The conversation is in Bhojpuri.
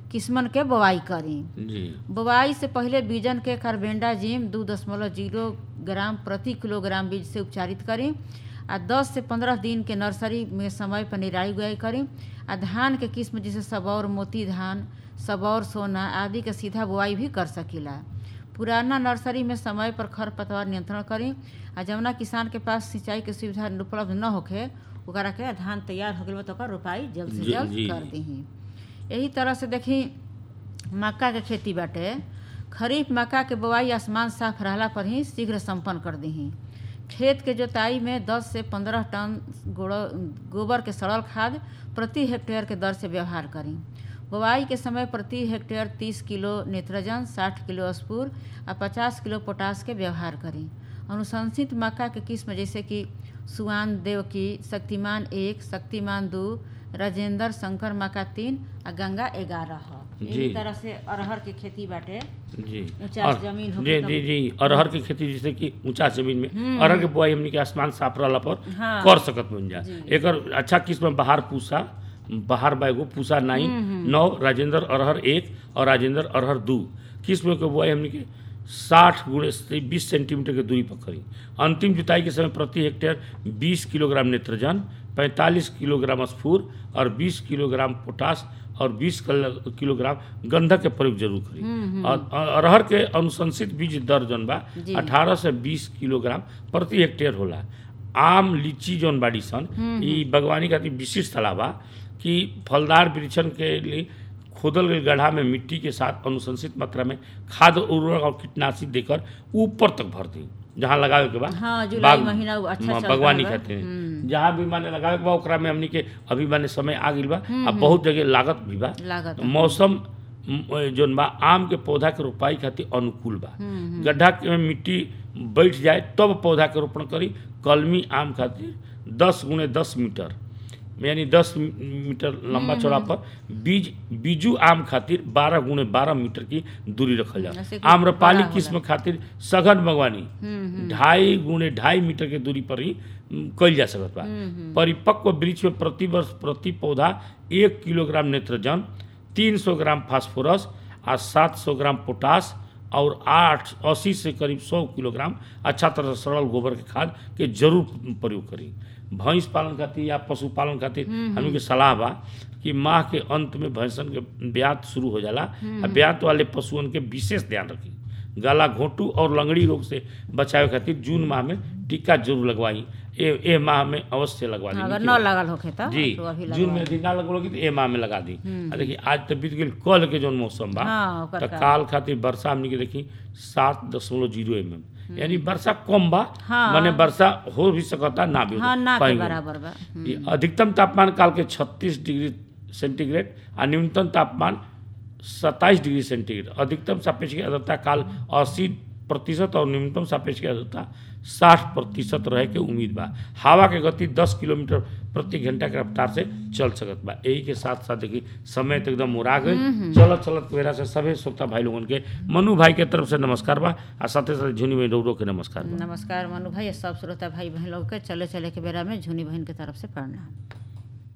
किस्मन के बोआई करी जी बुआई से पहले बीजन के कार्बेंडाजिम दू दशमलव जीरो ग्राम प्रति किलोग्राम बीज से उपचारित करी आ 10 से 15 दिन के नर्सरी में समय पर निराई गुआई करी आ धान के किस्म जैसे सबौर मोती धान सबौर सोना आदि के सीधा बुआई भी कर सकीला पुराना नर्सरी में समय पर खर पतवार नियंत्रण करी आ जवना किसान के पास सिंचाई के सुविधा उपलब्ध न होखे ओकरा के धान तैयार हो गइल बा तो ओकर रोपाई जल्द से जी, जल्द जी। कर दीही यही तरह से देखी मक्का के खेती बाटे खरीफ मक्का के बोआई आसमान साफ रहला पर ही शीघ्र संपन्न कर दीही खेत के जोताई में 10 से 15 टन गोड़- गोबर के सड़ल खाद प्रति हेक्टेयर के दर से व्यवहार करी बोआई के समय प्रति हेक्टेयर 30 किलो नेत्रजन 60 किलो स्पूर आ 50 किलो पोटास के व्यवहार करी अनुशंसित मक्का के किस्म जैसे कि सुआन देव की शक्तिमान एक शक्तिमान दू राजेंद्र शंकर मक्का तीन आ गंगा ग्यारह ह जी। इसी तरह से अरहर के खेती बाटे जी ऊंचा और- जमीन जी होके जी जी अरहर की खेती जैसे कि ऊंचा जमीन में हम्म। अरहर के बुआई हमनी के आसमान साफ रहला पर हाँ। कर सकत बन जा जी। एकर अच्छा किस्म बहार पूसा बहार बैगो पूसा नाइन नौ राजेंद्र अरहर एक और राजेंद्र अरहर दू किस्म के बुआई हमनी के साठ गुणे से बीस सेंटीमीटर के दूरी पर करी अंतिम जुताई के समय प्रति हेक्टेयर बीस किलोग्राम नेत्रजन पैंतालीस किलोग्राम स्फूर और बीस किलोग्राम पोटास और 20 किलो- किलोग्राम गंधक के प्रयोग जरूर करी और और अरहर के अनुशंसित बीज दर जौन बा जी। 18 से 20 किलोग्राम प्रति हेक्टेयर होला आम लीची जौन बाड़ी सन ई बागवानी खातिर विशिष्ट सलाह बा कि फलदार वृक्षन के लिए खोदल गई गड्ढा में मिट्टी के साथ अनुशंसित मात्रा में खाद उर्वरक और कीटनाशी देकर ऊपर तक भर दी जहाँ लगावे के बा हाँ, जुलाई बाग- महीना वो अच्छा हाँ, चल बागवानी रहल बा। खातिर हम्म। जहाँ भी माने लगावे के बा ओकरा में हमनी के अभी माने समय आ गइल बा आ बहुत जगह लागत भी बा लागत मौसम म, जोन बा आम के पौधा के रोपाई खातिर अनुकूल बा गड्ढा के में मिट्टी बैठ जाए तब पौधा के रोपण करी कलमी आम खातिर दस गुणे दस मीटर यानी दस मीटर लंबा चौड़ा पर बीज बीजू आम खातिर बारह गुणे बारह मीटर की दूरी रखल ऐसे जाए कि आम्रपाली बड़ा किस्म खातिर सघन बागवानी ढाई गुणे ढाई मीटर के दूरी पर ही म, कइल जा सकत बा परिपक्व वृक्ष में प्रति वर्ष प्रति पौधा एक किलोग्राम नेत्रजन तीन सौ ग्राम फास्फोरस आ सात सौ ग्राम पोटास और आठ अस्सी से करीब सौ किलोग्राम अच्छा तरह से सरल गोबर के खाद के जरूर प्रयोग करी भैंस पालन खातिर या पशुपालन खातिर हमनी के सलाह बा कि माह के अंत में भैंसन के ब्यात शुरू हो जाला आ ब्यात वाले पशुअन के विशेष ध्यान रखी गला घोंटू और लंगड़ी रोग से बचावे खातिर जून माह में टीका जरूर लगवाई ए ए माह में अवश्य लगवा दी अगर न लगल होखे तो जी तो अभी जून में यदि ना लगलोगी तो ए माह में लगा दी आ देखिए आज तो बीत गेल कल के जौन मौसम बा हाँ, ओकर तो का। काल खातिर वर्षा हमनी के देखी सात दशमलव जीरो एम एम यानी वर्षा कम बा हाँ। माने वर्षा हो भी सकता ना भी हो हाँ ना के कहीं भी। बराबर बा ये अधिकतम तापमान काल के 36 डिग्री सेंटीग्रेड आ न्यूनतम तापमान 27 डिग्री सेंटीग्रेड अधिकतम सापेक्षिक आर्द्रता काल 80 प्रतिशत और न्यूनतम सापेक्षिक आर्द्रता 60 प्रतिशत रहे के उम्मीद बा हवा के गति 10 किलोमीटर प्रति घंटा के रफ्तार से चल सकत बा यही के साथ साथ देखी समय तो एकदम मुरा गई चलत चलत मेरा से सभी श्रोता भाई लोगन के मनु भाई के तरफ से नमस्कार बा आ साथे साथ झुनी में डोरो के नमस्कार बा नमस्कार मनु भाई सब श्रोता भाई बहन लोग के चले चले के बेरा में झुनी बहन के तरफ से प्रणाम